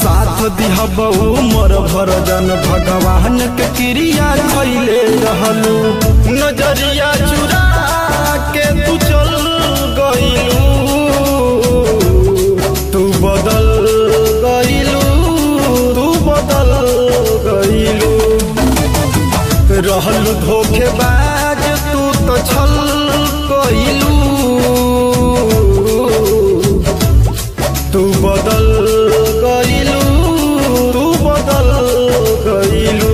साथ दिहबू मोर भरजन भगवान के क्रिया खैले रहलू नजरिया चुरा के तू चल गईलू तू बदल गईलू तू बदल गईलू रहल धोखेबाज तू तो छल कइलू तू बदल गइलू तू बदल गइलू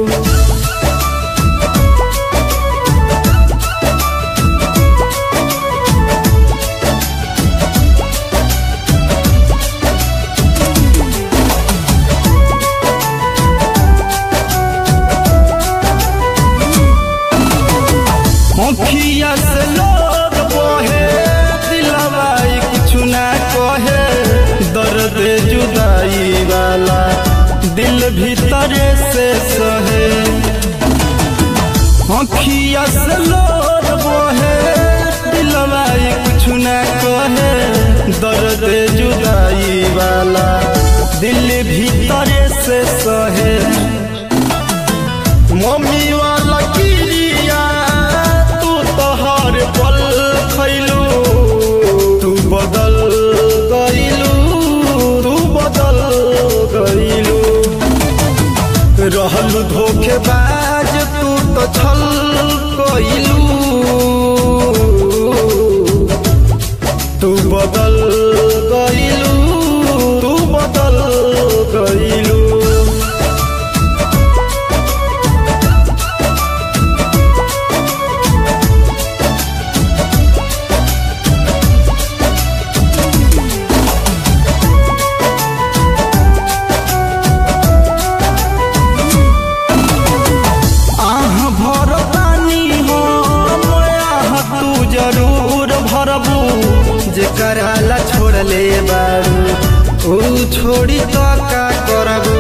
मुखिया से लोग बोहे दिलवाई कुछ ना कहे दर्द जुदाई वाला दिल भीतरे से सहे मुखिया से लोग बोहे दिलवाई कुछ ना कहे दर्द जुदाई वाला दिल भीतरे से सहे मम्मी वाला किरिया तू तो हर पल खैलू तू बदल गईलू तू बदल गईलू रहल धोखेबाज तू तो छल कइलू तू बदल गईलू तू बदल गईलू आह भरतानी हो आह तू जरूर भरबू जेकरा ला छोड़ले बारू ऊ छोड़ी तो का करबू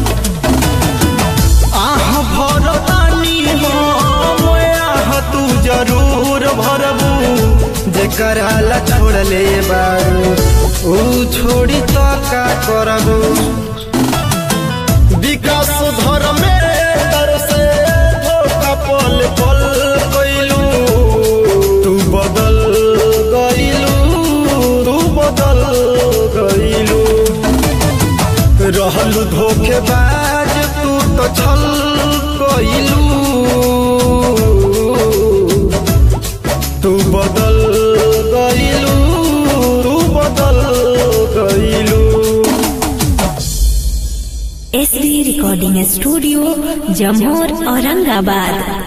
आह भरतानी हो आह तू जरूर भरबू जेकरा ला छोड़ले बारू ऊ छोड़ी तो का करबू विकास धर्मे से धोखा पल पल गईलू तू बदल गईलू तू बदल गईलू रहल धोखेबाज तू तो छल गईलू तू बदल गईलू तू बदल गईलू S B recording studio Jamor Aurangabad